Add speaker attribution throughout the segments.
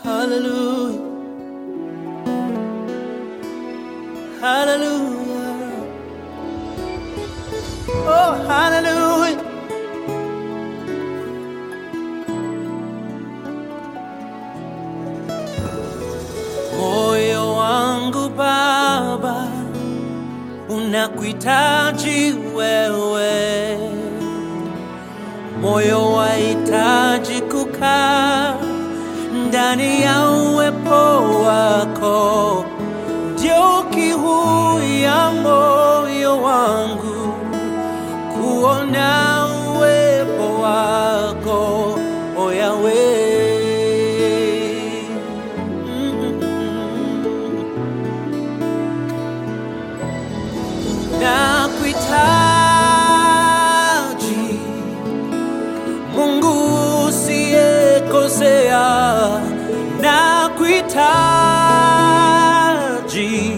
Speaker 1: Hallelujah. Hallelujah. Oh, hallelujah. Moyo wangu Baba unakuhitaji wewe, moyo wahitaji kukaa ndani ya uwepo wako, ndio kiu ya moyo wangu kuona uwepo wako, o Yahweh. Nakuhitaji Mungu usiyekosea, nakuhitaji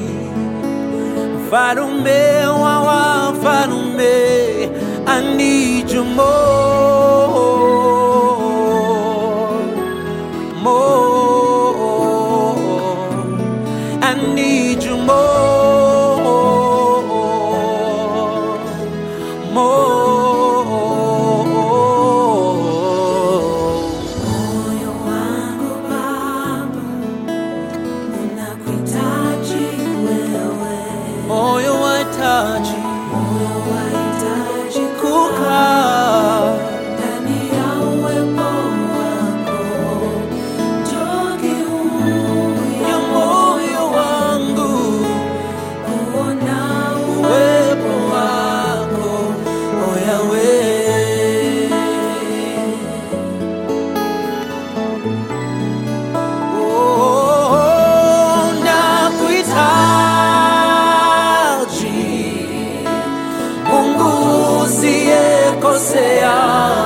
Speaker 1: Mfalume wa wafalme, I need you more, more. I need you more, more.
Speaker 2: Moyo wangu Baba unakuhitaji wewe,
Speaker 1: Moyo wahitaji
Speaker 2: moyo wahitaji
Speaker 1: kukaa
Speaker 2: ndani ya uwepo wako, njoo kiu
Speaker 1: ya moyo wangu,
Speaker 2: kuona
Speaker 1: uwepo wako, o Yahweh. Oh, nakuhitaji Mungu usiyekosea,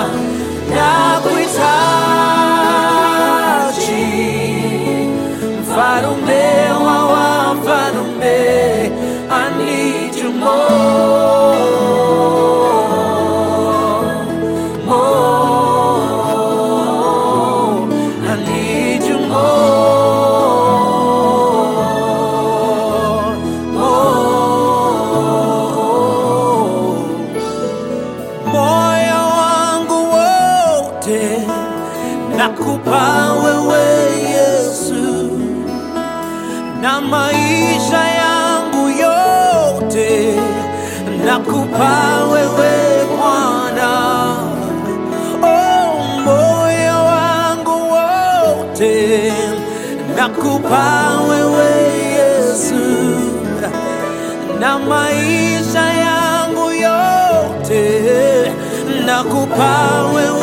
Speaker 1: nakuhitaji mfalume wa wafalme, I need you more, more. I need you more, more. Moyo wangu wote nakupa wewe Yesu, na maisha yangu yote nakupa wewe Bwana. Oh, moyo wangu wote nakupa wewe Yesu, na maisha yangu yote nakupa wewe